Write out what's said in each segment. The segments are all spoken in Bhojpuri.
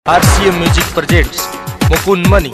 RCM Music presents Mukun Mani.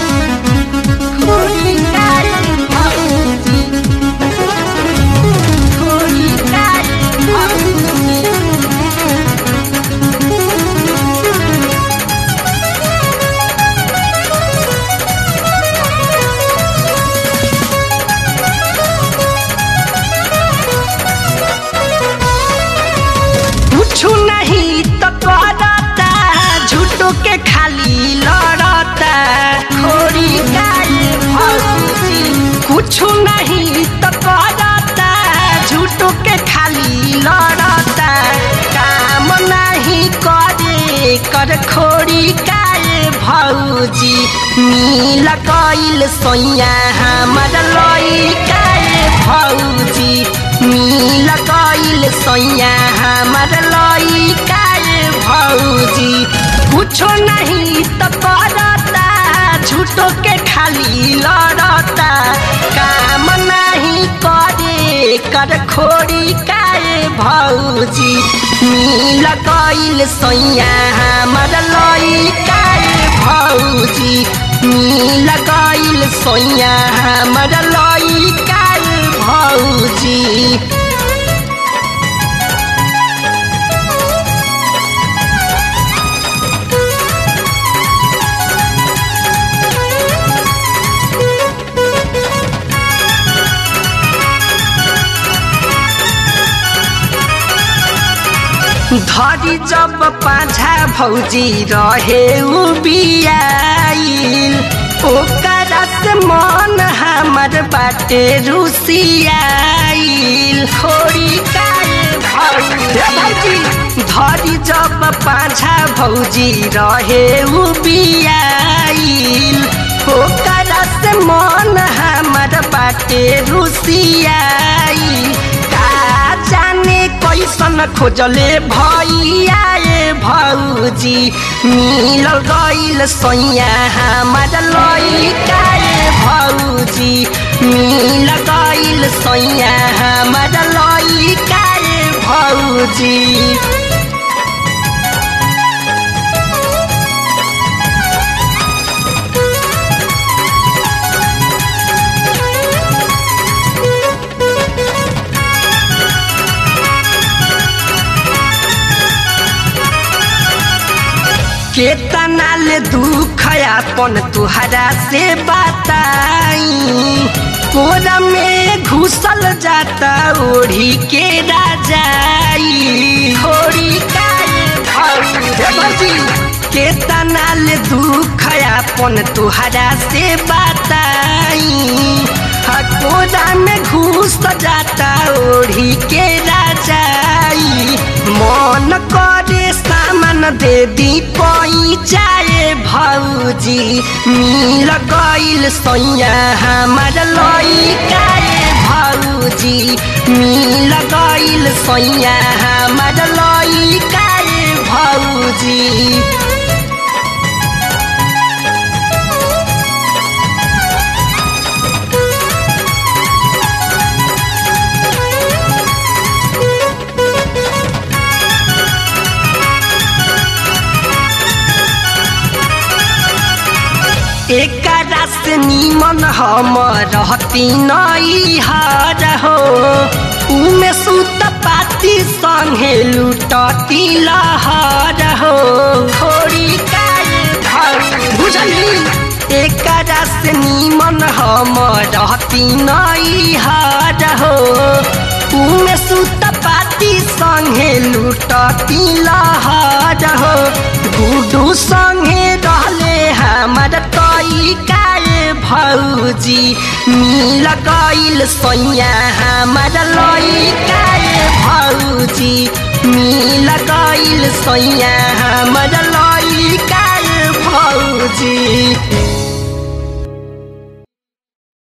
कुछु नहीं तो करता झूठो के खाली लड़ता खोरी गाय भौजी कुछु नहीं तो करता झूठो के खाली लड़ता काम नहीं करे कर खोरी गाय भौजी नील कइल सोया हमर लई गाय भौजी नील कइल सोया हमर लई गाय भौजी कुछो नहीं तो करता झूठो के खाली लड़ता काम नहीं करे कर खोरी काय भौजी नील कइल सोया हमर लई काय भौजी नील कइल सोया हमर लई काय भौजी धरी जब पाझा भौजी रहे उ बियाइल ओकरा से मन हमर बाटे रुसियाइल खोरी काय भौजी धरी जब पाझा भौजी रहे उ बियाइल ओकरा से मन हमर बाटे रुसियाइल का जाने कैसन खोजले भैया ए भौजी मिलल गइल सैया हमर लइका ए भौजी मिल गइल सैया हमर लइका ए भौजी केतना ले दुख अपन तुहरा से बताई कोरा में घुसल जाता ओढ़ी के राजाई थोड़ी भौजी केतना ले दुख अपन तुहरा से बताई हा कोरा में घुस जाता ओढ़ी के राजाई मन करे सामान दे दी पैचाए भौजी मिल गइल सैया हमर लइका ए भौजी मिल गइल सैया हमर लइका ए भौजी एकरा से निमन हम रहती नई हर हो उमे सुत पाती संगे लुटती लहर हो थोड़ी काय बुझली एकरा से निमन हम रहती नई हर हो उमे सुत पाती संगे लुटती लहर हो गुडू संगे रहले हमर तई काय भौजी मिल गइल सैया हमर लई काय भौजी मिल गइल सैया हमर लई काय भौजी